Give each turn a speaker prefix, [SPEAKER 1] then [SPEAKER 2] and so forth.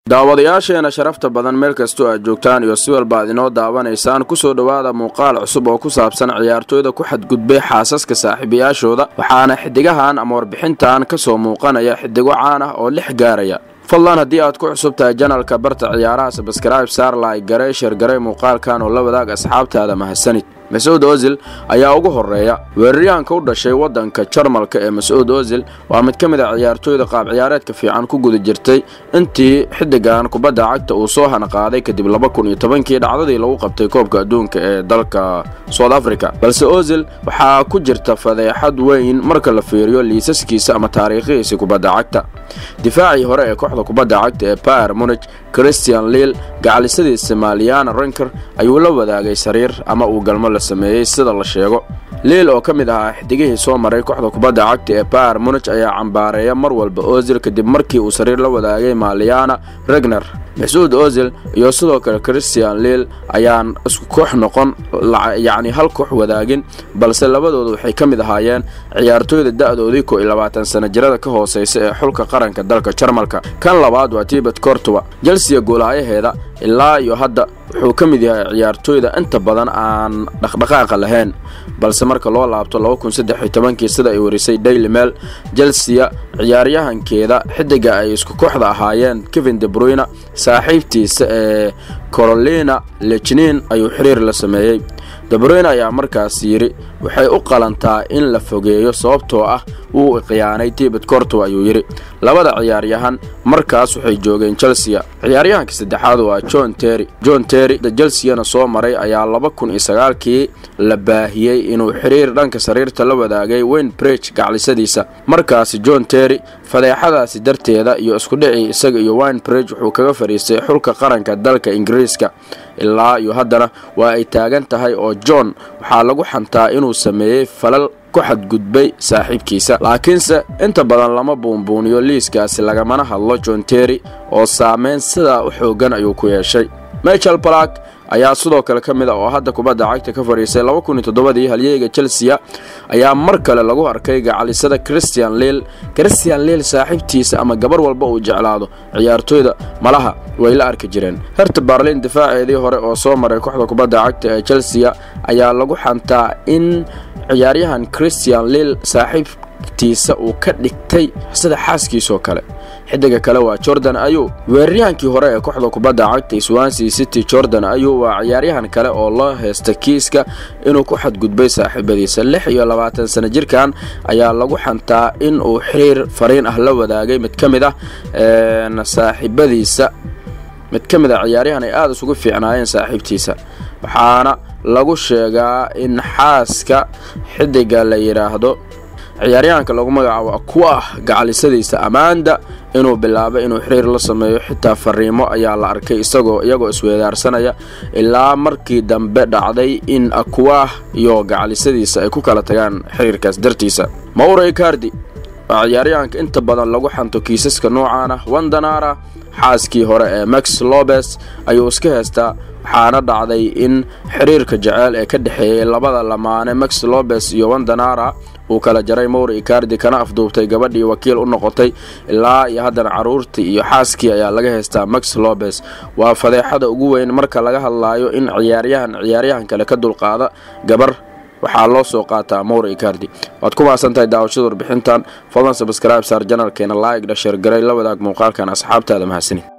[SPEAKER 1] daawadayaasheena sharafta badan meel kastoo aad joogtaan iyo si walba ad inoo daawanaysaan kusoo dhowaada muuqaal cusub oo ku saabsan ciyaartooyda ku xadgudbay xaasaska saaxiibayaashooda waxaana xidigahan ama warbixintan kasoo muuqanaya xidigo caan ah oo lix gaaraya fadlan haddii aad ku cusub tahay janalka barta ciyaaraha sabskrayb saarlay garey sheergarey muuqaalkan oo la wadaag asxaabtaada mahadsanid mas-uud ozil ayaa ugu horeeya weeraryahanka u dhashay wadanka jarmalka ee mas-uud ozil waa mid ka mid a ciyaartooyda qaab ciyaareedka fiican ku guda jirtay intii xidigan kubadda cagta uu soo hanaqaaday kadib laba kun iyo tobankii dhacdadii lagu qabtay koobka adduunka ee dalka south africa balse ozil waxaa ku jirta fadeexad weyn marka la fiiriyo liisaskiisa ama taariikhihiisa kubadda cagta difaacii hore ee kooxda kubadda cagta ee bayer munich christian liil gacalisadiisa maliana renker ayuu la wadaagay sariir ama uu galmo la sameeyey sida la sheego liil oo ka mid ahaa xidigihii soo maray kooxda kubadda cagta ee bayer munich ayaa cambaareeya mar walba ozil kadib markii uu sariir la wadaagay maliana regner mas-uud ozil iyo sidoo kale christian liil ayaan isku koox noqon yacni hal koox wadaagin balse labadooda waxay ka mid ahaayeen ciyaartooyda da-doodii ko iyo labaatan sana jirada ka hooseysa ee xulka qaranka dalka jarmalka kan labaad waa tibet cortowa jelsiya goolaayaheeda ilaa iyo hadda wuxuu ka mid yahay ciyaartooyda inta badan aan dhaqdhaqaaqa lahayn balse marka loo laabto kii sida ay warisay daily mail jelsiya ciyaaryahankeeda xidiga ay isku kooxda ahaayeen kevin debruyne saaxiibtiisa ee carolina lejnin ayuu xiriir la sameeyey debruyne ayaa markaas yidhi waxay u qalantaa in la fogeeyo sababtoo ah wuu khiyaanay tibet cortow ayuu yidhi labada ciyaaryahan markaas waxay joogeen chelsea ciyaaryahanka saddexaad waa john terry john terry da chelseyana soo maray ayaa laba kun iyo sagaalkii la baahiyey inuu xiriir dhanka sariirta la wadaagay wayne breg gaclisadiisa markaasi john terry fadeexadaasi darteeda iyo iskudhicii isaga iyo wayne breg wuxuu kaga fadhiistay xulka qaranka dalka ingiriiska ilaa iyo haddana waa ay taagan tahay oo john waxaa lagu xantaa inuu sameeyey falal ku xadgudbay saaxiibkiisa laakiinse inta badan lama buunbuuniyo liiskaasi lagamana hadlo john terry oo saameyn sidaa u xoogan ayuu ku yeeshay michel balak ayaa sidoo kale ka mid a oo hadda kubadda cagta ka fadhiisay dii halyeyga chelsea ayaa mar kale lagu arkay gacalisada christian liil christian liil saaxiibtiisa ama gabar walba uu jeclaado ciyaartooyda malaha way la arki jireen herta barlin difaaceedii hore oo soo maray kooxda kubadda cagta ee chelsea ayaa lagu xantaa in ciyaaryahan christian liil saaxiibtiisa uu ka dhigtay sida xaaskiisoo kale xidiga kale waa jordan ayu weeraryahankii hore ee kooxda kubadda cagta swansea city jordan ayu waa ciyaaryahan kale oo loo heysta kiiska inuu ku xadgudbay saaxiibadiisa lix iyo labaatan sana jirkan ayaa lagu xantaa in uu xiriir fariin ah la wadaagay mid ka mid ah saaxiibadiisa mid ka mid a ciyaaryahan ay aada isugu fiicnaayeen saaxiibtiisa waxaana lagu sheegaa in xaaska xidiga la yidhaahdo ciyaaryahanka lagu magacaabo akuah gacalisadiisa ammaanda inuu bilaabay inuu xiriir la sameeyo xitaa fariimo ayaa la arkay isagoo iyagoo isweedaarsanaya ilaa markii dambe dhacday in akuah iyo gacalisadiisa ay ku kala tagaan xiriirkaas dartiisa mauro icardi waa ciyaaryahanka inta badan lagu xanto kiisaska noocan ah wandanara xaaskii hore ee max lobes ayuu iska heystaa waxaana dhacday in xiriirka jeceyl ee ka dhexeeyey labada lamaane max lobes iyo wandanara uu kala jaray mowri icardi kana afduubtay gabadhii wakiil u noqotay ilaa iyo haddana caruurtii iyo xaaskii ayaa laga haystaa max lobes waa fadeexada ugu weyn marka laga hadlaayo in ciyaaryahan ciyaaryahan kale ka dulqaada gabar waxaa loo soo qaataa mowri icardi waad ku maasantahay daawashada warbixintan fadlan sabskrayb saar janalkeena laig dhasheer garay la wadaag muuqaalkan asxaabtaada mahadsanin